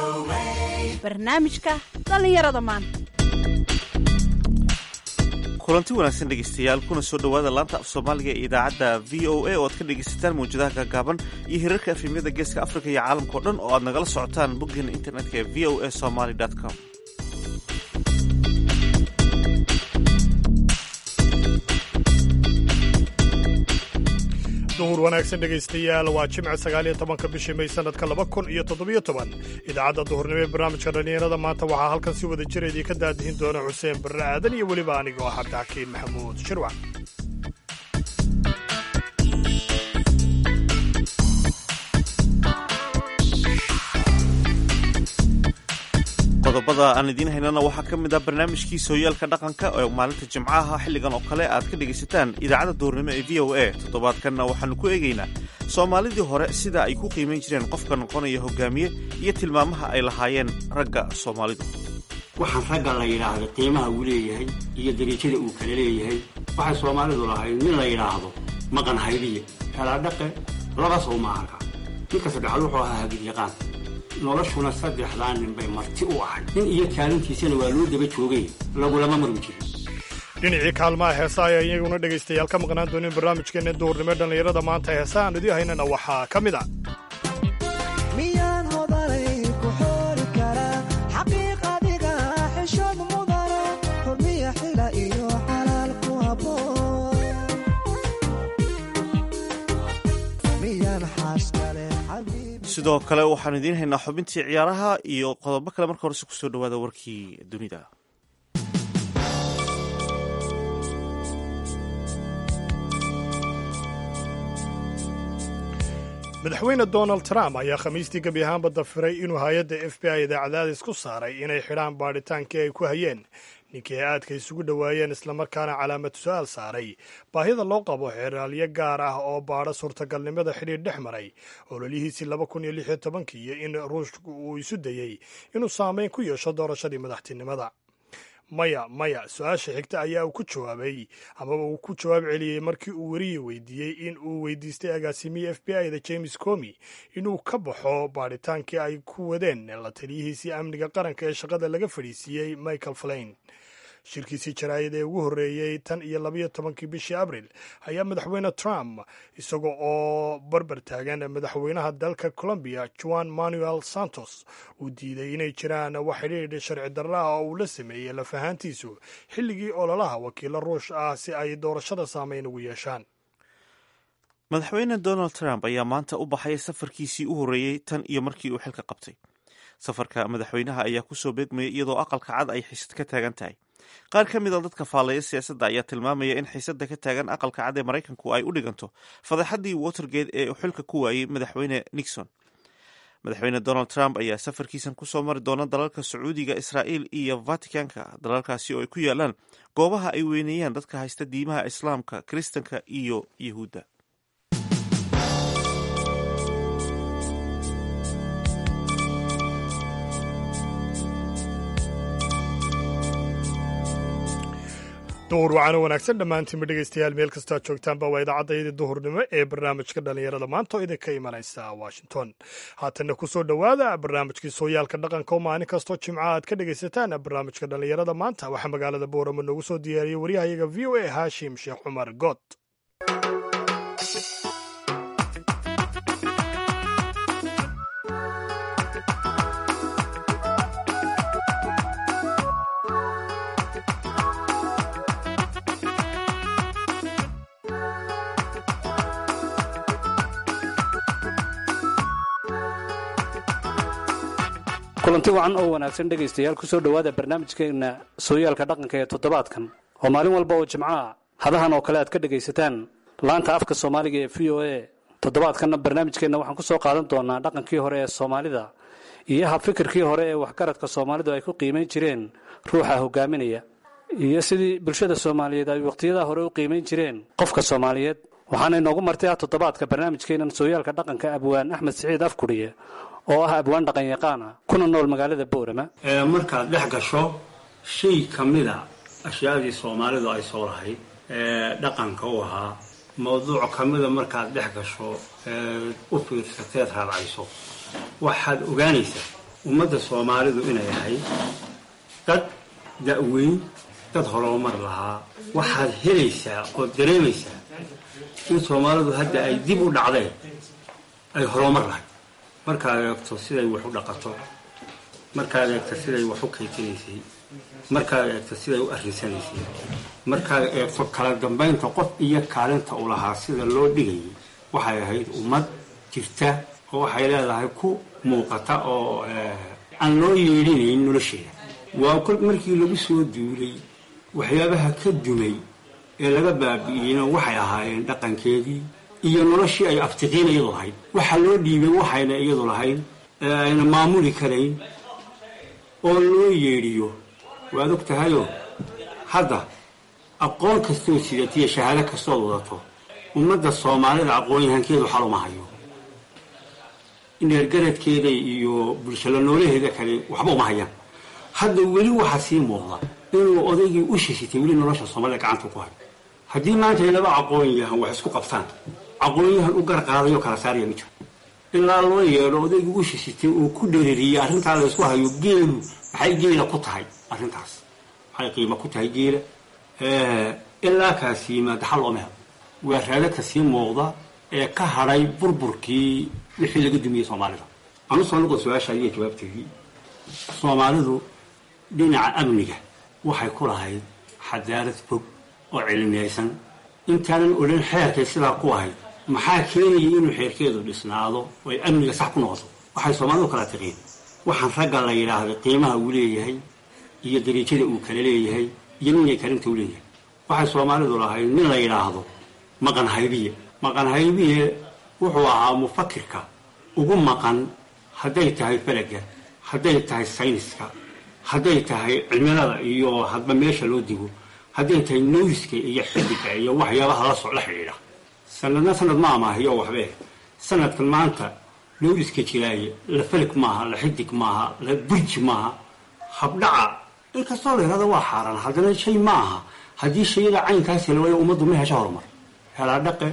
barnaamijka dhallinyarada maanta kulanti wanaagsan dhegaystayaal kuna soo dhowaada laanta af soomaaliga ee idaacadda v o a oo aad ka dhegaysataan mawjadaha gaagaaban iyo hirarka efemyada geeska afrika iyo caalamka o dhan oo aad nagala socotaan boggeena internetka ee v o a somaly com duhur wanaagsan dhegaystayaal waa jimca sagaaliyo tobanka bishii may sanadka laba kun iyo toddobiyo toban idaacadda duhurnimo ee barnaamijka dhallinyarada maanta waxaa halkan si wada jira idinka daadihin doona xuseen barre aadan iyo weliba anigo ah cabdixakiin maxamuud shirwac qodobada aan idiin haynana waxaa ka mid ah barnaamijkii sooyaalka dhaqanka oo maalinta jimcaha xilligan oo kale aad ka dhegaysataan idaacadda duurnimo ee v o a toddobaadkanna waxaannu ku eegaynaa soomaalidii hore sida ay ku qiimayn jireen qofka noqonaya hogaamiye iyo tilmaamaha ay lahaayeen ragga soomaalidu waxaan ragga la yidhaahdo qiimaha uu leeyahay iyo dariijada uu kala leeyahay waxay soomaalidu lahayd nin la yidhaahdo maqan haydiye kalaadhaqe laba sow maahanka ninka saddexaad wuxuu ahaa hagidyaqaan noloshuna saddexdaa nin bay marti u ahay nin iyo kaalintiisana waa loo daba joogay lagulama marmi jirin dhinacii kaalmaha heesa ayaa iyaguna dhegaystayaal ka maqnaan doonin barnaamijkeenna duhurnimo dhallinyarada maanta heesa aan idii haynana waxaa ka mid a miyaan hodanay ku xooli karaa xaqiiqadiga xishood mudana xurmiya xila iyo xalaal ku habboon miyaan xaaskale xabiib sidoo kale waxaan idiin haynaa xubintii ciyaaraha iyo qodobo kale marka horese kusoo dhowaada warkii dunida madaxweyne donald trump ayaa khamiistii gebi ahaanba dafiray inuu hay-adda f b i da cadaadis ku saaray inay xidhaan baadhitaankii ay ku hayeen ninkii ay aadka isugu dhowaayeen islamarkaana calaamad su-aal saaray baahida loo qabo xeraalyo gaar ah oo baadho suurtagalnimada xidhiir dhex maray ololihiisii laba kun iyo lix iyo tobankii iyo in ruushku uu isu dayey inuu saameyn ku yeesho doorashadii madaxtinimada maya maya su-aasha xigta ayaa uu ku jawaabay amaba uu ku jawaab celiyey markii uu weriye weydiiyey in uu weydiistay agaasimihii f b i da james comi inuu ka baxo baadhitaankii ay ku wadeen la taliyihiisii amniga qaranka ee shaqada laga fadhiisiiyey michael flain shirkiisii jaraayad ee ugu horreeyey tan iyo labayo tobankii bishii abril ayaa madaxweyne trump isaga oo barbar taagan madaxweynaha dalka colombiya juan manuel santos uu diiday inay jiraan wax xidhiidh sharci darra ah oo uu la sameeyey lafahaantiisu xilligii ololaha wakiilo ruush ah si ay doorashada saameyn ugu yeeshaan madaxweyne donald trump ayaa maanta u baxay safarkiisii u horreeyey tan iyo markii uu xilka qabtay safarka madaxweynaha ayaa kusoo beegmayay iyadoo aqalka cad ay xiisad ka taagan tahay qaar ka mid a dadka faallaya siyaasadda ayaa tilmaamaya in xiisadda ka taagan aqalka cad ee maraykanku ay u dhiganto fadeexaddii watergate ee uu xilka ku waayey madaxweyne nixon madaxweyne donald trump ayaa safarkiisan kusoo mari doona dalalka sacuudiga israa'iil iyo vaticanka dalalkaasi oo ay ku yaalaan goobaha ay weyneeyaan dadka haysta diimaha islaamka kiristanka iyo yahuudda duhur wacaana wanaagsan dhammaantiinba dhegaystayaal meel kastaa joogtaanba waa idaacaddaydii duhurnimo ee barnaamijka dhallinyarada maanta oo idinka imanaysa washington haatanna kusoo dhowaada barnaamijkii sooyaalka dhaqanka oo maalin kastoo jimca aad ka dhegaysataan barnaamijka dhallinyarada maanta waxaa magaalada booramo noogu soo diyaariyey waryahayaga v o a haashim sheekh cumar good kulanti wacan oo wanaagsan dhegaystayaal kusoo dhowaada barnaamijkeena sooyaalka dhaqanka ee toddobaadkan oo maalin walba oo jimcaha hadahan oo kale aad ka dhegaysataan laanta afka soomaaliga ee v o a toddobaadkanna barnaamijkeenna waxaan kusoo qaadan doonaa dhaqankii hore ee soomaalida iyo habfikirkii hore ee waxgaradka soomaalidu ay ku qiimayn jireen ruuxa hogaaminaya iyo sidii bulshada soomaaliyeed ay wakhtiyadaa hore u qiimayn jireen qofka soomaaliyeed waxaana inoogu martay ah toddobaadka barnaamijkeennan sooyaalka dhaqanka abwaan axmed siciid afkudhiye oo ah abwaan dhaqan yaqaana kuna nool magaalada boorama markaad dhex gasho shay ka mida ashyaadii soomaalidu ay soo lahayd ee dhaqanka u ahaa mawduuc ka mida markaad dhex gasho u fiirsateed raadcayso waxaad ogaanaysaa ummadda soomaalidu inay ahay dad da-weyn dad horumar lahaa waxaad helaysaa oo dareemaysaa in soomaalidu hadda ay dib u dhacdeen ay horumar lahay markaad eegto siday wax u dhaqato markaad eegto siday wax u kaytinaysay markaad eegto siday u arrinsanaysay markaad eegto kala dambaynta qof iyo kaalinta u lahaa sida loo dhigayay waxay ahayd ummad jirta oo waxay leedahay ku muuqata oo aan loo yeedhinayn nolosheeda waa kol markii lagu soo duulay waxyaabaha ka dumay ee laga baabi'iyeyna waxay ahaayeen dhaqankeedii iyo noloshii ay aftiqiin iyadu lahayd waxa loo dhiibay waxayna iyadu lahayn ee ayna maamuli karayn oo loo yeedhiyo waad og tahayoo hadda aqoon kastoo sidatiyo shahaado kastood wadato ummadda soomaalida aqoon-yahankeedu xal uma hayo neergaradkeeda iyo bulshalo noolaheeda kale waxba uma hayaan hadda weli waxaa sii muuqda inuu odaygii u shishitay weli nolosha soomaalida gacanta ku hayo haddii maanta laba aqoon-yahan wax isku qabtaan aqoon-yahan u garqaadayo kala saaraya ma jiro ilaa loo yeedho odaygii u shishitay oo ku dheririyey arrintaa la isku hayo geelu maxay geela ku tahay arrintaas maxay qiimo ku tahay geela ilaa kaasi yimaada xal looma helo waa raado kasii muuqda ee ka hadhay burburkii wixii laga dumiyey soomaalida anu soo noqon su-aasha iyo jawaabteedii soomaalidu dhinaca amniga waxay ku lahayd xadaarad fog oo cilmiyaysan intaanan odhan xeerkay sidaa ku ahayd maxaa keenayay inuu xeerkeedu dhisnaado oo ay amniga sax ku noqoto waxay soomaalidu kala tiqiin waxaan ragga la yidhaahday qiimaha uu leeyahay iyo dariijada uu kala leeyahay iyo ninay karinta u leeyahay waxay soomaalidu lahayd nin la yidhaahdo maqan haybiye maqan haybiye wuxuu ahaa mufakirka ugu maqan hadday tahay falaga hadday tahay sayniska hadday tahay cimilada iyo hadba meesha loo digo hadday tahay noyska iyo xidiga iyo waxyaabaha la socla xidhiidha sanadna sanad ma amaahiyo waxbee sanadkan maanta noyska jiraaye la falig maaha la xidig maaha la burji maaha habdhaca inkastoo la yidhahdo waa xaaraan haddana shay ma aha haddii shayada caynkaasi la waayo ummaddu ma hesho horumar helaa dhaqe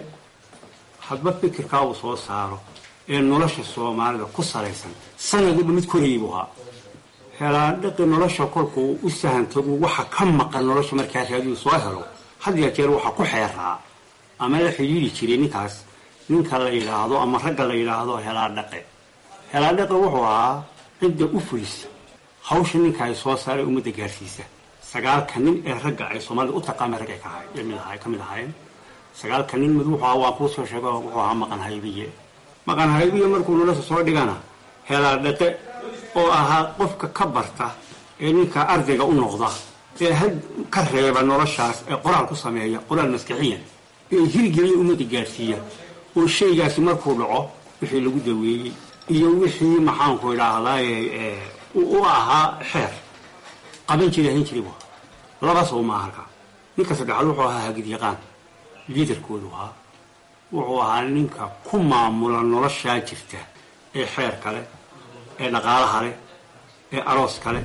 hadba fikirkaa uu soo saaro ee nolosha soomaalida ku salaysan sanadaba mid korayay buu ahaa helaa dhaqe nolosha kolkuu u sahantagu waxa ka maqan nolosha markaa raadiyu soo helo had ya jeer waxa ku xeeraa ama la xidhiiri jiray ninkaas ninka la yidhaahdo ama ragga la yidhaahdo helaa dhaqe helaa dhaqe wuxuu ahaa cidda u fulisa hawsha ninka ay soo saaray ummadda gaarsiisa sagaalka nin ee ragga ay soomaalida u taqaama rag ay ka mid ahaayeen sagaalka nin mid wuxuu ahaa waan kuu soo sheego wuxuu ahaa maqan haybiye maqan haybiye markuu nolosha soo dhigana helaa dhaqe oo ahaa qofka ka barta ee ninka ardayga u noqda ee had ka reeba noloshaas ee qoraal ku sameeya qoraal maskixiyan ee hirgeliya ummadda gaarsiiya oo shaygaasi markuu dhaco wixii lagu daweeyey iyo wixii maxaanku idhaahdaaye u ahaa xeer qaban jiri hayn jiri bu labas uma halka ninka saddexaad wuxuu ahaa hagidyaqaan liidarkoodu ahaa wuxuu ahaa ninka ku maamula noloshaa jirta ee xeer kale ee dhaqaalaha leh ee aroos kale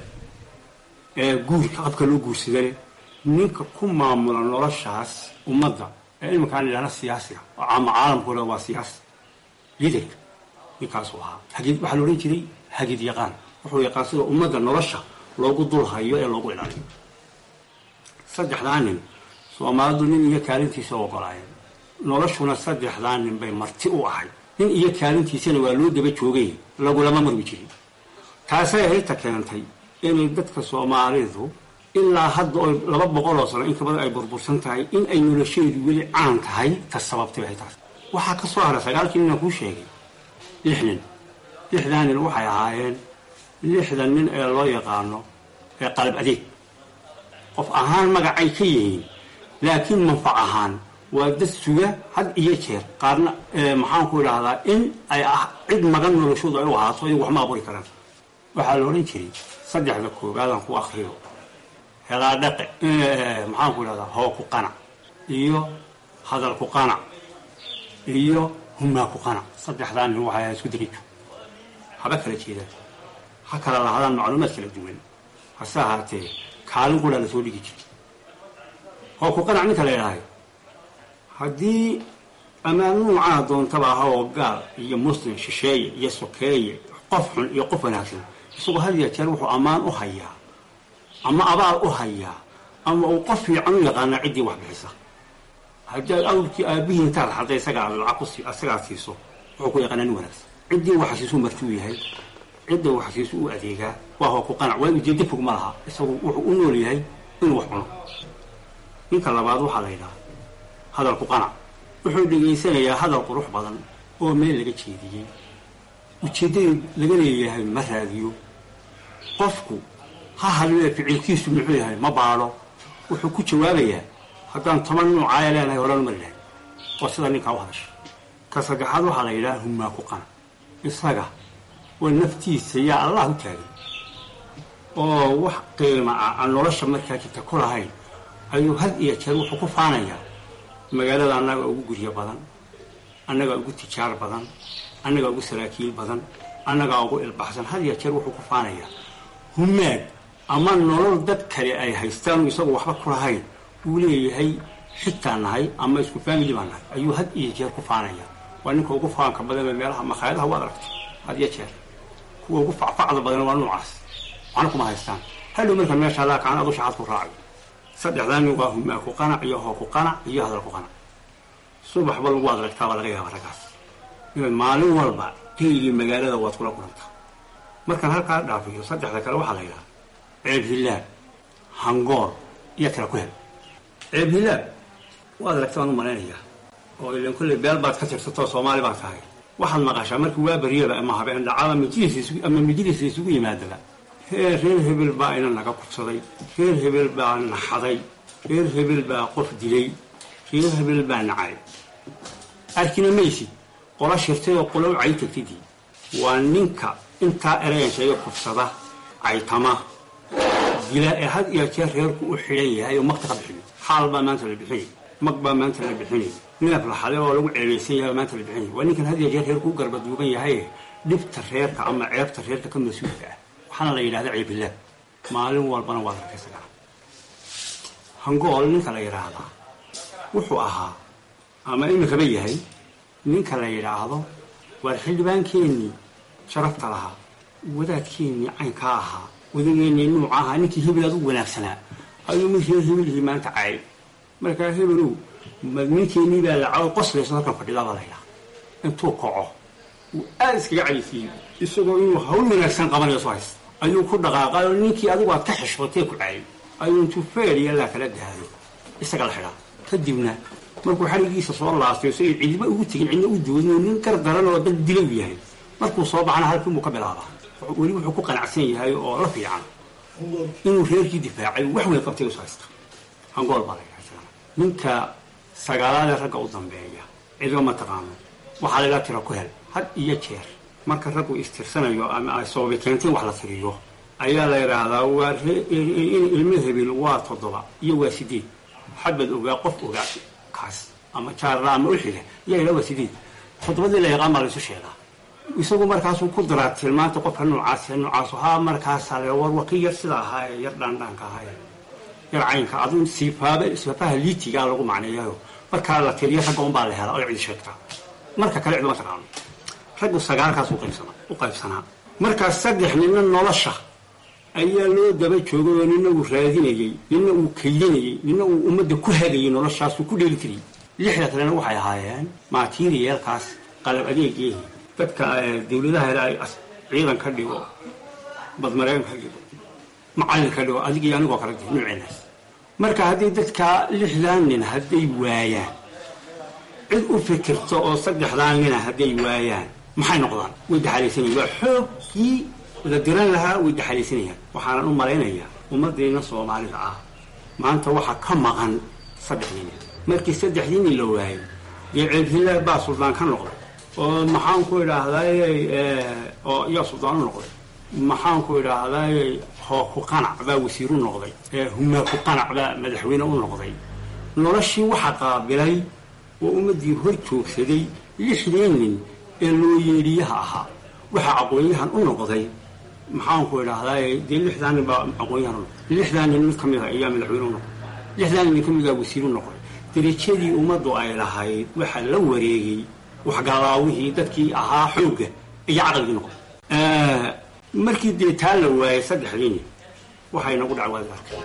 ee guurka qabka loo guursada leh ninka ku maamula noloshaas ummadda ee iminkaan idhahna siyaasiga ama caalamkooda waa siyaasi liidarka ninkaasuu ahaa hagid waxaa la odhan jiray hagid yaqaan wuxuu yaqaan sida ummadda nolosha loogu dul hayo ee loogu ilaaliyo saddexdaa nin soomaalidu nin iyo kaalintiisa ogolaayeen noloshuna saddexdaa nin bay marti u ahay nin iyo kaalintiisana waa loo daba joogay lagulama marwi jirin taasay hayta keentay inay dadka soomaalidu ilaa hadda oo laba boqol oo sano in kabada ay burbursan tahay in ay nolosheedu weli caan tahay ta sababtay bay taas waxaa ka soo haray sagaalkii ninaan kuu sheegay lix nin lixdaa nin waxay ahaayeen lixdan nin ee loo yaqaano ee qalab adeeg qof ahaan magacay ka yihiin laakiin manfac ahaan waa dad suga had iyo jeer qaarna maxaanku idhaahdaa in ay ah cid magan noloshoodu ay u ahaato iyagu wax ma aburi karaan waxaa la odhan jiray saddexda koobaadaan ku akriyo helaa dhaqe maxaanku idhahdaa hoo ku qanac iyo hadal ku qanac iyo humaa ku qanac saddexdaa nin waxay ahaa isku darijo haba kala jeedaan ha kala lahaadaan macluumaad kala duwan hase ahaatee kaalin qudhaa la soo dhigi jiray hoo ku qanac ninka la idhaahay haddii amaan nuucaa doontaba aha oo gaal iyo muslim shisheeye iyo sokeeye qof xun iyo qof wanaagsan isagoo had ya jeer wuxuu ammaan u hayaa ama abaal u hayaa ama uu qof fiican u yaqaanaa ciddii wax bixisa haddii awrkii aabihii intaad xadday isagaa lacag ku isagaa siiso wuxuu ku yaqaanaa nin wanaagsan ciddii wax siisu martuu yahay cidda wax siisu u adeegaa waa hoo ku qanac waa ujeeddo fog ma laha isagu wuxuu u nool yahay inuu wax cuno ninka labaad waxaa la yidhaha hadal ku qanac wuxuu dhegaysanayaa hadal qurux badan oo meel laga jeediyey ujeeddadii laga leeyahay ma raadiyo qofku ha hadlee ficilkiisu muxuu yahay ma baadho wuxuu ku jawaabayaa haddaan toban nuucaaya leenahay horan mari lahay oo sida ninkaa u hadasha ka saddexaad waxaa la yidhaha hummaa ku qanac isaga oo naftiisa yaa allah u taagay oo wax qiima ah aan nolosha markaa jirta ku lahayn ayuu had iyo jeer wuxuu ku faanayaa magaalada annaga ugu guryo badan annagaa ugu tijaar badan annagaa ugu saraakiil badan annagaa ugu ilbaxsan had iyo jeer wuxuu ku faanayaa humaag ama nolol dad kale ay haystaanu isagu waxba ku lahayn uu leeyahay xitaa nahay ama isku family baa nahay ayuu had iyo jeer ku faanaya waa ninka ugu faanka badan ee meelaha makhaayadaha waad aragtay had iyo jeer kuwa ugu facfacda badan waa noocaas waxna kuma haystaan hadhow marka meesha allaa kaan adu shaxaad ku raacayo saddexdaa nin waa humaa ku qanac iyo hoo ku qanac iyo hadal ku qanac subaxba lagu adragtaa baa laga yaaba raggaas inaad maalin walba geygii magaalada waad kula kulantaa markaan halkaa dhaafiyo saddexda kale waxaa la yidhaha ceeb hilaab hangool iyo kala ku hel ceeb hilaab waad aragta waan u malaynayaa oo ilan kolley beel baad ka tirsatoo soomaali baa tahay waxaad maqashaa markii waa baryaba ama habeen dhacada majlis ama majlis isugu yimaadaba reer reer hebel baa ina naga kubsaday reer hebel baa naxaday reer hebel baa qof dilay reer hebel baa nacay arkina maysid qola shirtay oo qola u cay tagtidii waa ninka intaa erayan sheega kubsada caytama dila ee had iyo jeer reerku u xidhan yahay oo magta ka bixiyo xaal baa maanta la bixinay mag baa maanta la bixinay neef la xaday oo lagu ceebaysan yahay maanta la bixinay waa ninkan had iyo jeer reerku u garbaduuban yahay dhibta reerka ama ceebta reerka ka mas-uulka ah waxaana la yidhahda ceebilaab maalin walbana waad arkaysagaa hangool ninka la yidhaahdaa wuxuu ahaa ama imikaba yahay ninka la yidhaahdo waar xildhibaankeenii sharafta lahaa wadaadkeenii caynkaa ahaa wadageennii nuuca ahaa ninkii hebel aad u wanaagsanaa ayuu mid reer hebelihii maanta cayay markaa hebelow ninkeenii baa la caw qoslayso halkan fadhidaa baa la yidhaha intuu kaco uu aada iskaga caysiiyey isagoo inuu hawl wanaagsan qabanayo soo haysta ayuu ku dhaqaaqay oo ninkii adigu aad ka xishotee ku caayay ayuu intuu feeriya laa kala daado isaga la xidhaa kadibna markuu xarigiisa soo laastayo si ay cidba ugu tegin cidna u doodin oo nin gar daran oo dad dilow yahay markuu soo baxana halkii buu ka bilaabaa weli wuxuu ku qanacsan yahay oo la fiican inuu reerkii difaacay wax weyn qabtay isu haysta hangool baa la yidhaha ninka sagaalaadee ragga u dambeeya cidba ma taqaano waxaa laga tira ku hel had iyo jeer marka raggu istirsanayo ama ay sababi keentay wax la tiriyo ayaa la yidhaahdaa waa ilmo hebel waa toddoba iyo waa sideed xabad ogaa qof ogaa kaas ama jaarla ama uxiga yaa yidhaha waa sideed toddobadii la yaqaan baa la isu sheegaa isagu markaasuu ku daraa tilmaanta qofka noocaas noocaasu haa markaasaa la war waqi yar sida ahaa ee yar dhaandhaanka ahaa ee yar caynka adu siifaaba siifaha liitigaa lagu macneeyayo markaa la tiriyo ragga unbaa la helaa oo cidi sheegtaa marka kale ciduma taqaano raggu sagaalkaas u qaybsanaa u qaybsanaa markaa saddex nina nolosha ayaa loo daba joogay oo nina uu raadinayey nina uu kaydinayey nina uu ummadda ku hagayay noloshaasuu ku dheeli tiriyey lixda kalena waxay ahaayeen materialkaas qalab adeegeehi dadka dawladaha hele ay ciidan ka dhigo badmareen ka dhigo macallin ka dhigo adig iyo anigoo kale di nuuceenaas marka haddii dadkaa lixdan nin hadday waayaan cid u fikirto oo saddexdaan nina hadday waayaan maxay noqdaan way daxalaysanayaan waa xoogkii la diran lahaa way daxalaysanayaan waxaanan u malaynayaa ummaddeena soomaalida ah maanta waxaa ka maqan saddexdii nin markii saddexdii nin la waayo dee ceebhilaad baa suldaan ka noqday oo maxaan ku idhaahday oo yaa suldaan u noqday maxaan ku idhaahday hoo ku qanac baa wasiiru noqday humaa ku qanac baa madaxweyne u noqday noloshii waxaa qaabilay oo ummaddii hor joogsaday lixdii nin ee loo yeedhiyaha ahaa waxaa aqoon-yahan u noqday maxaan ku idhaahday dee lixdaa nin baa aqoon-yahan u noqday lixdaa nin mid ka mid a ayaa madaxweyne u noqday lixdaa nin ka mid a wasiiru noqday darajadii ummaddu ay lahayd waxaa la wareegay waxgalaawihii dadkii ahaa xoogga iyo caqligii noqday markii dee taa la waayay saddexdiini waxaa inagu dhac waad arkay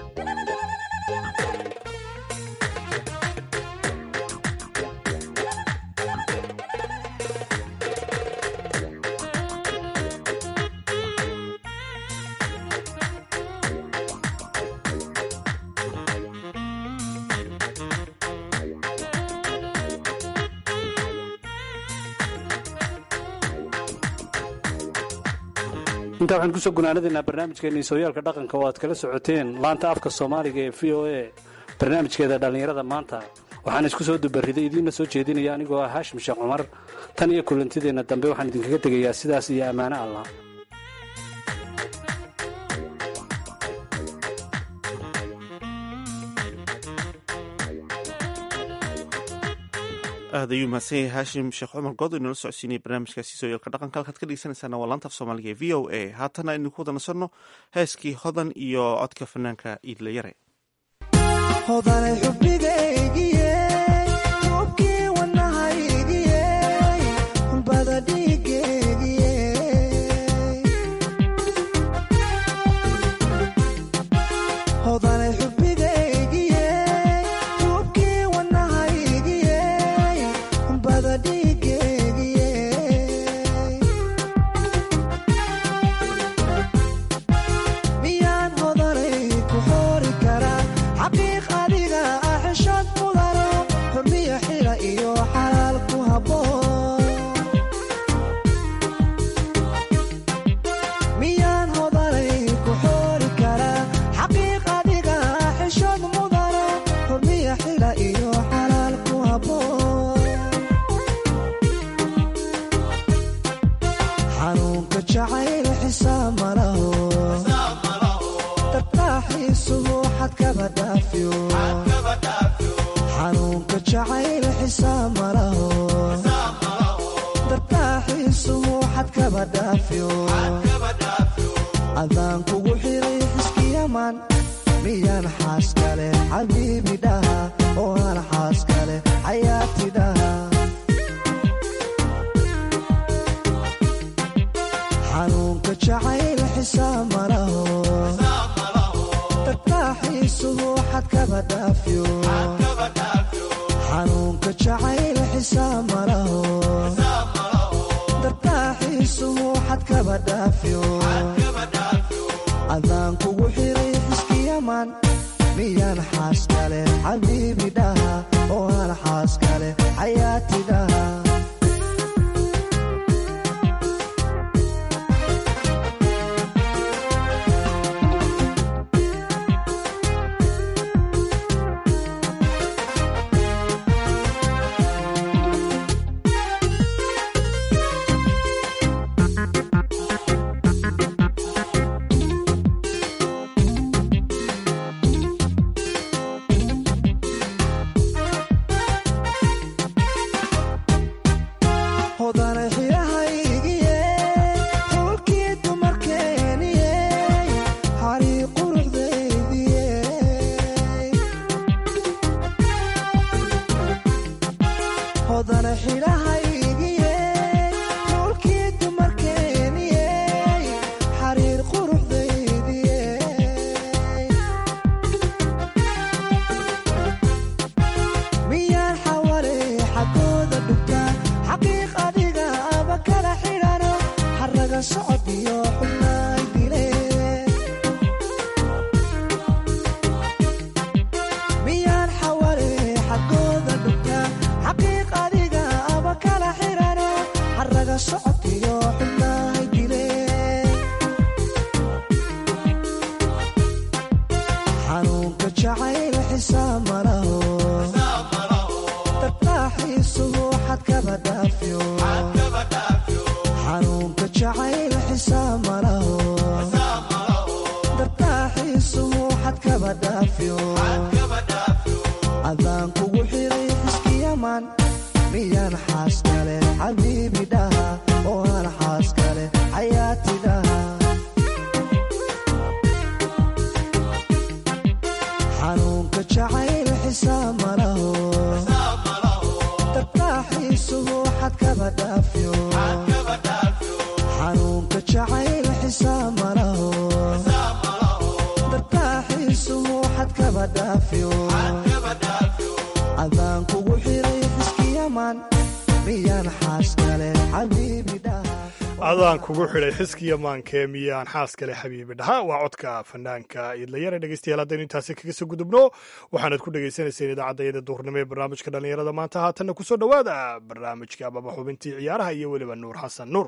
intaa waxaan kusoo gunaanadaynaa barnaamijkeennii sooyaalka dhaqanka oo aad kala socoteen laanta afka soomaaliga ee v o a barnaamijkeeda dhallinyarada maanta waxaan isku soo dubariday idiinna soo jeedinaya anigoo ah haashim sheekh cumar tan iyo kulantideenna dambe waxaan idinkaga tegayaa sidaas iyo ammaano allah aad ayuu mahadsan yahay haashim sheekh cumar good inoola socodsiinaya barnaamijkaasi sooyaalka dhaqanka halkaad ka dhegeysanaysaana waa laanta af soomaaliga ee v o a haatana aynu ku wada nasanno heeskii hodan iyo codka fanaanka iidla yare hodanay xubnigaygiye hubkii wadnahaygiye bada dhiigaygiye hodanay xubnigaygiye hubkii wadnahaygiye bada dhiigaygiye miyaan hodanay ku xoori karaa xaqiiq adiga ah xishad mudano xurmiyo xila iyo xalaal ku habboon miyaan hodanay ku xoori karaa xaqiiq adiga ah xishad mudano xurmiyo xila iyo xalaal ku habboon xanuunka jacayl xisaab malaho tartaaxiisuhu xadkaba dhaafiyo xanuunka jacayl xisaab malaho tartaaxiisuhu xadkaba dhaafiyo adaan kugu xiray xiskiyaman miyaan xaas kale xabiibi dhaha oo aan xaas kale xayaati dhaha xanuunka jacayl xisaab malaho tartaaxiisuhu xadkaba dhaafiyo xanuunka jacayl xisaab malaho tartaaxiisuhu xadkaba dhaafiyo adaan kugu xiray xiskiyaman miyaan xaas kale xabiibi dhaha oo aan xaas kale xayaati dhaha hodanay xidhahaygiye xulkii dumarkeeniye xarii quruxdaydiye hodanay xidhahaygiye xulkii dumarkeeniye xariir quruxdaydiye miyaan xawale xagooda dhugtaa xaqiiq adiga aba kala xidhano xaraga socod iyo xubnaay dile miyaan xawale xagooda dhugtaa xaqiiq adiga aba kala xidhano xaraga socod iyo xubnaay dile xanuunka jacayl xisaab malaho tartaaxiisuhu xadkaba dhaafiyo xanuunka jacayl xisaab malaho tartaaxiisuhu xadkaba dhaafiyo adaan kugu xiray xiskiyaman miyaan xaas kale xabiibi dhaha oo aan xaas kale xayaati dhaha xanuunka jacayl xisaab malaho tartaaxiisuhu xadkaba dhaafiyo xanuunka jacayl xisaa malaho dartaaxiisuhu xadkaba dhaafiyo adaan kugu xiray xiskiyaman miyaan xaas kale xabiibi dhaha adaan kugu xidhay xiskiya maankee miyaan xaas kale xabiibi dhaha waa codka fanaanka idlayare dhegeystayaal haddaynu intaasi kaga soo gudubno waxaanad ku dhagaysanayseen idaacadayada duhurnimo ee barnaamijka dhallinyarada maanta haatanna kusoo dhowaada barnaamijka ababa xubintii ciyaaraha iyo weliba nuur xasan nuur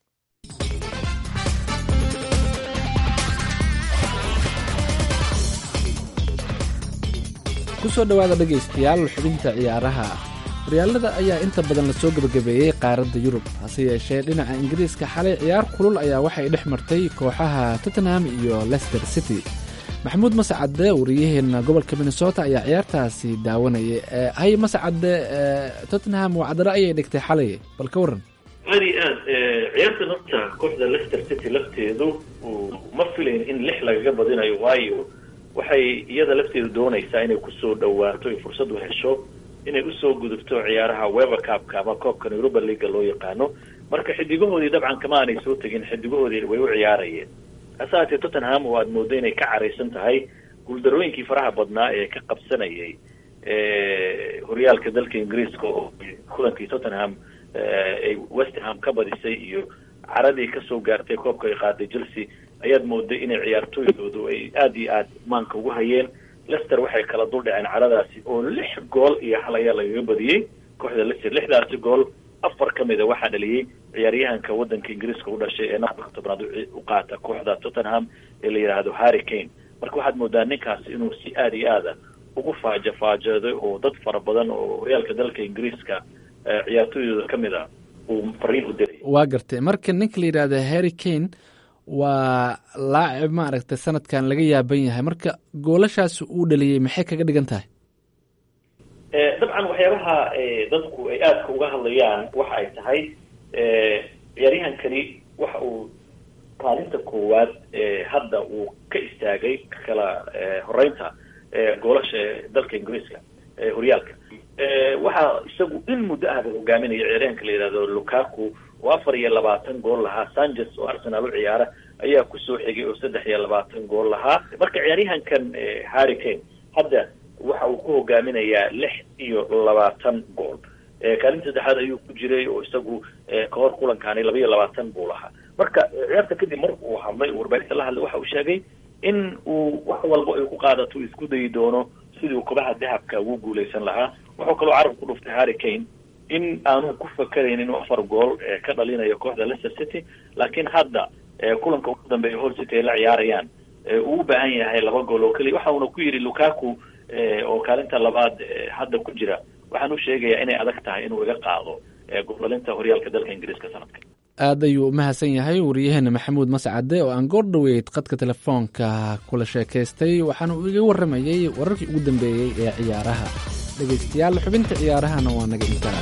kusoo dhowaada dhegaystayaal xubinta ciyaaraha horyaalada ayaa inta badan lasoo gebagabeeyey qaaradda yurub hase yeeshee dhinaca ingiriiska xalay ciyaar kulul ayaa waxay dhex martay kooxaha tottenham iyo lester city maxamuud mascadde wariyaheenna gobolka minnesota ayaa ciyaartaasi daawanayay hay mascadde tottenham wacdaro ayay dhigtay xalay bal ka waran aad iyo aad ciyaartan horta kooxda lester city lafteedu ma filayn in lix lagaga badinayo waayo waxay iyada lafteedu doonaysaa inay kusoo dhawaato ay fursad u hesho inay usoo gudubto ciyaaraha wever cupka ama koobkan europa leaga loo yaqaano marka xidigahoodii dabcan kama aanay soo tegin xidigahoodii way u ciyaarayeen hase haatee tottenham oo aada moodo inay ka caraysan tahay guuldarooyinkii faraha badnaa ee ka qabsanayay horyaalka dalka ingiriiska oo kulankii tottenham ay westham ka badisay iyo caradii kasoo gaartay koobka ay qaaday chelsea ayaad mooday inay ciyaartooydoodu ay aada iyo aad maanka ugu hayeen lester waxay kala dul dhaceen caradaasi oo lix gool iyo hal ayaa lagaga badiyey kooxda lester lixdaasi gool afar ka mida waxaa dhaliyey ciyaaryahanka wadanka ingiriiska u dhashay ee nambarka tobnaad u qaata kooxda tottenham ee la yidhaahdo harry kane marka waxaad moodaa ninkaasi inuu si aada iyo aada ugu faaja faajeeday oo dad fara badan oo horyaalka dalka ingiriiska ciyaartooydooda ka mid a uu fariin u diray waa gartay marka ninka la yidhaahda harry kane waa laacib maaragtay sanadkan laga yaaban yahay marka goolashaasi uu dhaliyey maxay kaga dhigan tahay dabcan waxyaabaha dadku ay aadka uga hadlayaan waxa ay tahay ciyaaryahankani waxa uu kaalinta koowaad hadda uu ka istaagay kala horeynta goolasha dalka ingiriiska horyaalka waxaa isagu in muddo ahba hogaaminaya ciyaaryahanka la yidhahdo lukaku oo afar iyo labaatan gool lahaa sanchez oo arsenal u ciyaara ayaa kusoo xigay oo saddex iyo labaatan gool lahaa marka ciyaaryahankan harry kane hadda waxa uu ku hogaaminayaa lix iyo labaatan gool kaalinta saddexaad ayuu ku jiray oo isagu kahor kulankaani laba iyo labaatan buu lahaa marka ciyaarta kadib marka uu hadlay warbaahinta la hadlay waxa uu sheegay in uu wax walba ay ku qaadato isku dayi doono sidii uu kobaha dahabka ugu guuleysan lahaa wuxuu kaloo carab ku dhuftay harry kane in aanu ku fakarayn inuu afar gool ka dhalinayo kooxda leicester city laakiin hadda kulanka ugu dambeeya hall city ay la ciyaarayaan uu u baahan yahay laba gool oo keliya waxa uuna ku yidhi lukaku oo kaalinta labaad hadda ku jira waxaan u sheegayaa inay adag tahay inuu iga qaado gooldhalinta horyaalka dalka ingiriiska sanadka aad ayuu u mahadsan yahay wariyaheena maxamuud mascade oo aan goor dhoweyd qadka telefoonka kula sheekaystay waxaana uu iga warramayey wararkii ugu dambeeyey ee ciyaaraha dhegaystayaal xubinta ciyaarahana waa naga intaa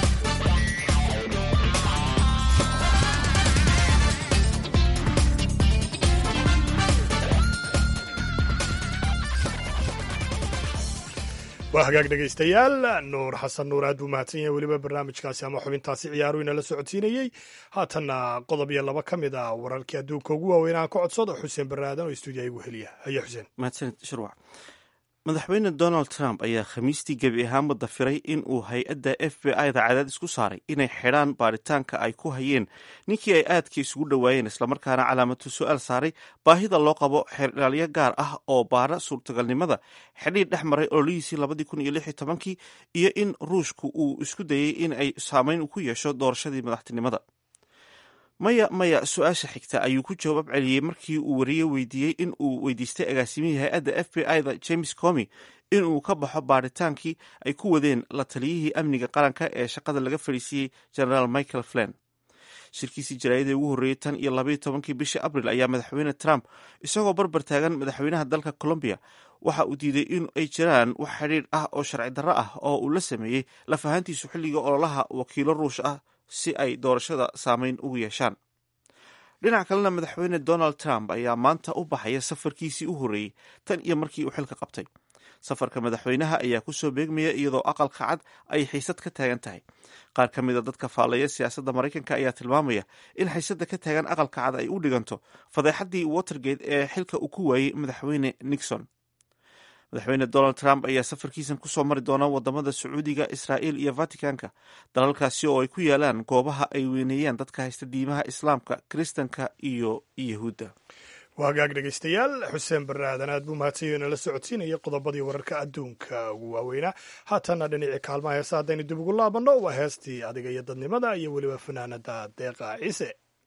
waa hagaag dhegaystayaal nuur xasan nuur aad buu mahadsan yahay weliba barnaamijkaasi ama xubintaasi ciyaaru inala socodsiinayey haatanna qodob iyo laba ka mid a wararkii adduunka ugu waaweyn aan ka codsado xuseen barre aadan oo stuudiya igu heliya haye xuseen mahadsanid shirwac madaxweyne donald trump ayaa khamiistii gebi ahaanba dafiray in uu hay-adda f b i da cadaadis ku saaray inay xidhaan baaritaanka ay ku hayeen ninkii ay aadka isugu dhowaayeen islamarkaana calaamatu su-aal saaray baahida loo qabo xeerdhaalyo gaar ah oo baara suurtagalnimada xidhiir dhex maray ololihiisii labadii kun iyo lix iyo tobankii iyo in ruushku uu isku dayey in ay saameyn ku yeesho doorashadii madaxtinimada maya maya su-aasha xigta ayuu ku jawaab celiyey markii uu wariye weydiiyey in uu weydiistay agaasimihii hay-adda f b i da james comi inuu ka baxo baaritaankii ay ku wadeen la taliyihii amniga qaranka ee shaqada laga fadhiisiiyey generaal michael flan shirkiisii jaraayadii ugu horreeyey tan iyo labaiyo tobankii bishii abril ayaa madaxweyne trump isagoo barbar taagan madaxweynaha dalka colombiya waxa uu diiday in ay jiraan wax xidhiir ah oo sharci darro ah oo uu la sameeyey lafahantiisu xilliga ololaha wakiilo ruush ah si ay doorashada saameyn ugu yeeshaan dhinac kalena madaxweyne donald trump ayaa maanta u baxaya safarkiisii u horreeyey tan iyo markii uu xilka qabtay safarka madaxweynaha ayaa kusoo beegmaya iyadoo aqalka cad ay xiisad ka taagan tahay qaar ka mid a dadka faallaya siyaasadda maraykanka ayaa tilmaamaya in xiisadda ka taagan aqalka cad ay u dhiganto fadeexaddii watergate ee xilka uu ku waayey madaxweyne nixon madaxweyne donald trump ayaa safarkiisan kusoo mari doona wadamada sacuudiga israa'iil iyo vaticanka dalalkaasi oo ay ku yaalaan goobaha ay weyneeyaan dadka haysta diimaha islaamka kiristanka iyo yahuudda waa hagaag dhegaystayaal xuseen barre aadan aad buu mahadsanyo inala socodsiinaya qodobadii wararka adduunka ugu waaweynaa haatanna dhinacii kaalmaha heesa haddaynu dib ugu laabanno waa heestii adiga iyo dadnimada iyo weliba fanaanada deeqa ciise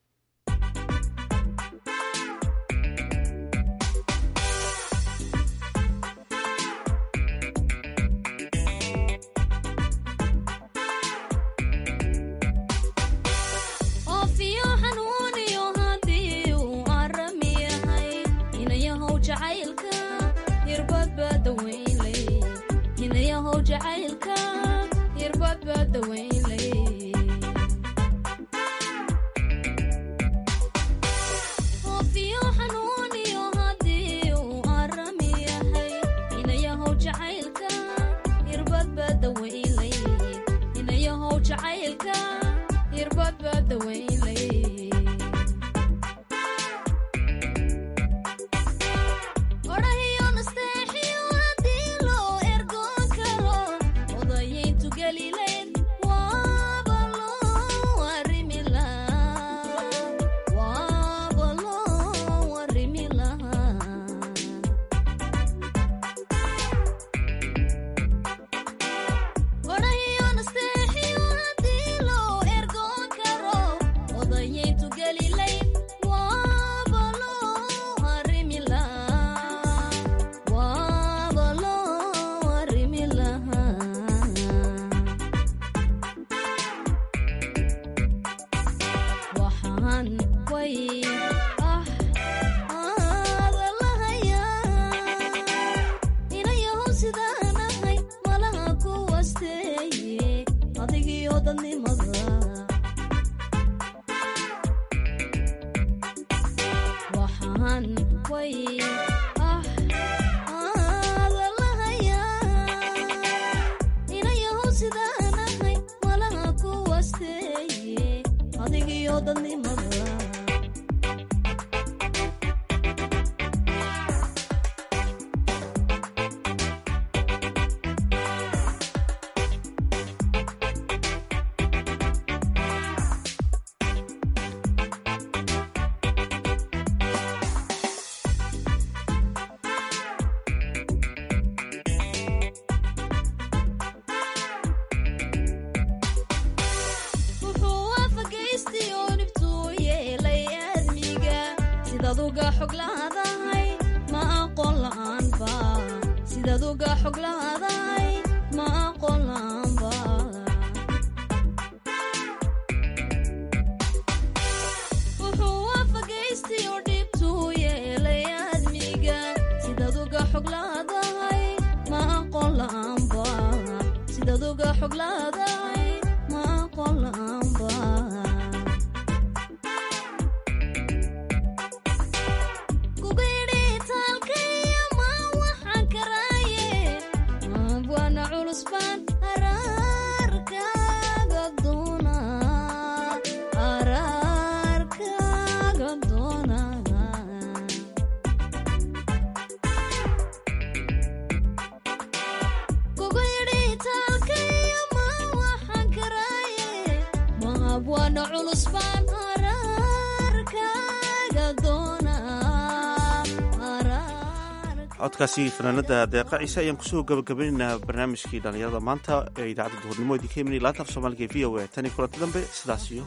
codkaasi fanaanada deeqa ciise ayaan kusoo gabagabaynaynaa barnaamijkii dhallinyarada maanta ee idaacadda duhurnimo idinka imanay laanta af soomaaliga v o a tan iyo kulanti dambe sidaas iyo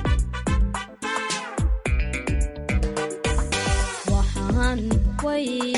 nabadgelyo